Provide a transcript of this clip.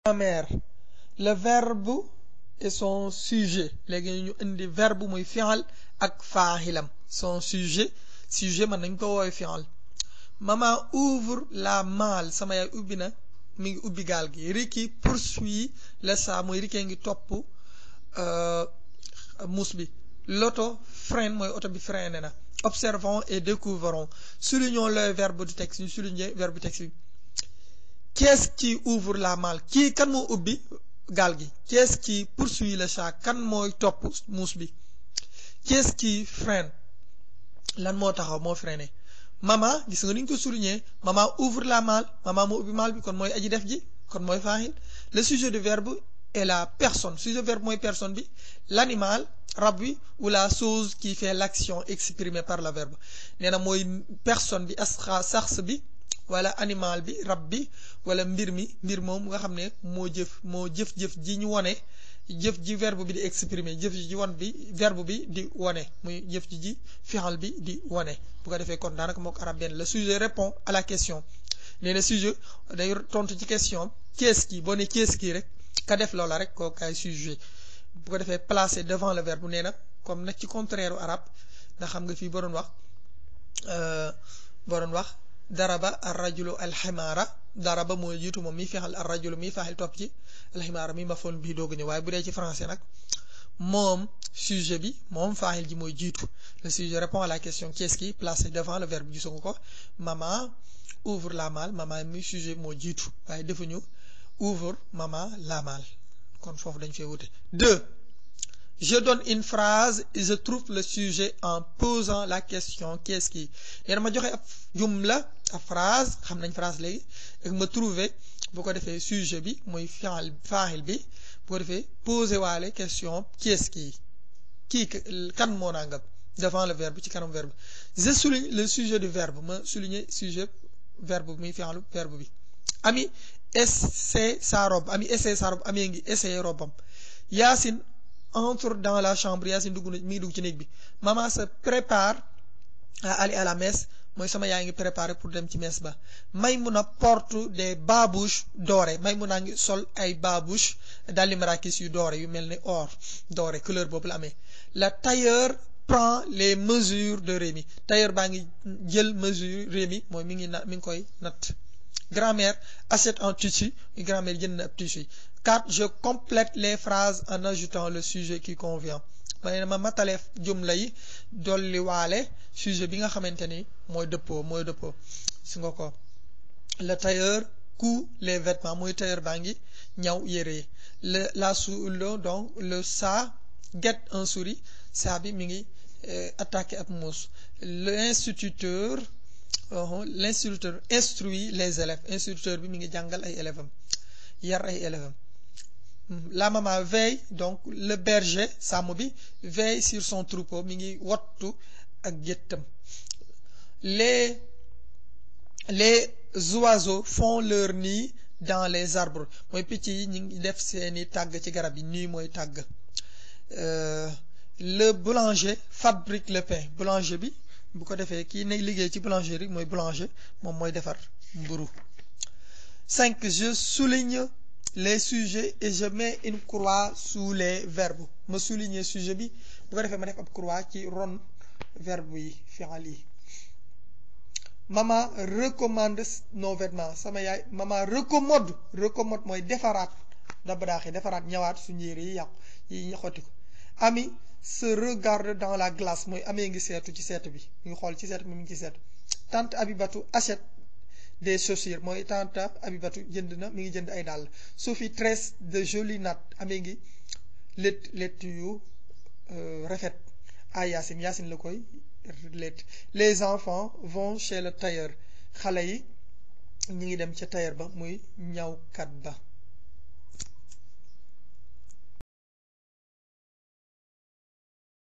grammaire le verbe et son sujet léegi ñu indi verbe muy fi'al ak faaxilam son sujet sujet mën nañ ko woowee fi'al maman ouvre la malle sama yaay ubbi na mi ngi ubbi gaal gi Ricky poursuit le chat mooy Ricky ngi topp muus bi l'auto freine mooy oto bi freiné na observons et découvrons soulignons le verbe du texte ñu souligner verbe du texte bi qu'est-ce qui ouvre la malle kii kan moo ubbi gaal gi qu'est-ce qui poursuit le chat kan mooy topp muus bi qu'est-ce qui freine lan moo taxaw moo freiné maman gis nga ni ñu ko souligner maman ouvre la malle maman moo ubbi malle bi kon mooy aji def ji kon mooy faaxil le sujet du verbe est la personne sujet verbe mooy personne bi l'animal rab bi ou la chose qui fait l'action exprimée par le verbe nee na mooy personne bi asxa sax bi wala animal bi rab bi wala mbir mi mbir moom nga xam ne moo jëf moo jëf-jëf ji ñu wone jëf ji verbe bi di exprimer jëf ji won bi verbe bi di wone muy jëf ji ji fi'al bi di wone bu ko defee kon daanaka moo ko arab benn le sujet répond à la question nee na sujet day tontu ci question qu'est-ce qui boo ne qu'est-ce qui rek ka def loola rek koo kaay sujet bu ko defee placé devant le verbe nee na comme nag ci contraire arabe nga xam nga fii boo doon wax boo doon wax daraba arrajulu alximaara daraba mooy jiitu moom mi fexal arrajulu mi faaxil topp ci alximaara mi mafoon bii doog ñëw waaye bu dee ci français nag moom sujet bi moom faaxil ji mooy jiitu le sujet répond à la question qu'est-ce qui placé devant le verbe gisu nga ko maman ouvre la malle maman mi sujet moo jiitu waaye defuñu ouvre maman la malle kon foofu dañ fee wute deux je donne une phrase et je trouve le sujet en posant la question qu'est-ce qui nee na ma joxe ab jumla ab phrase xam nañ phrase léegi ak ma trouver bu ko defee sujet bi muy fi'al faaxil bi bu ko defee poser waale question qu'est-ce qui kii kan moo nangam devant le verbe ci kanam verbe je souligne le sujet du verbe ma souligner sujet verbe bi muy fi'alu verbe bi ami essaie sa robe ami essaie sa robe amee ngi essayer robam Yacine entre dans la chambre Yacine dugg na mi ngi dugg ci néeg bi maman se prépare à aller à la messe mooy sama yaa ngi préparé pour dem ci messe ba Maymuna porte des babouches dorées Maymuna ngi sol ay babouches dalli marakis yu doré yu mel ni or doré couleur boobu la amee la tailleur prend les mesures de Rémi tailleur baa ngi jël mesure Rémi mooy mi ngi na mi ngi koy natt grammaire achète un tissu grammaire jënd na ab tissu 4 je complète les phrases en ajoutant le sujet qui convient ma ne ma matale jumla yi dolli waale sujet bi nga xamante ni mooy dëppoo mooy dëppoo su nga ko le tailleur coud les vêtements mooy tailleur baa ngi ñaw yére yi le la sou le donc le chat guette un souris chat bi mi ngi attaqué ab muus l'instituteur l'instituteur instruit les élèves instituteur bi mi ngi jàngal ay élèves am yar ay élèves am la maman veille donc le berger sàmm bi veille sur son troupeau mi ngi wattu ak géttam les les oiseaux font leur nid dans les arbres mooy picc yi ñu ngi def seeni tàgg ci garab yi nii mooy tàgg le boulanger fabrique le pain boulanger bi bu ko defee kii ne liggéey ci boulangerie mooy boulanger moom mooy defar mburu cinq je souligne les sujets et je mets une croix sous les verbes ma souligner sujet bi bu ko defee ma def ab croix ci ron verbe yi fi'al yi maman recommande nos vêtements sama yaay maman recommode recommode mooy defaraat daba daaxee defaraat ñëwaat suñu yére yi yàqu yi xotti ko ami se regarde dans la glace mooy amee ngi seetu ci seetu bi mu ngi xool ci seetu bi mu ngi ci seetu tante Abibatu achète des chaussures mooy tante Abibatu jënd na mi ngi jënd ay dàll Sophie tresse de jolies nattes amee ngi lét lét yu rafet ay Yacine Yacine la koy lét les enfants vont chez le tailleur xale yi ñi ngi dem ca tailleur ba muy ñawkat ba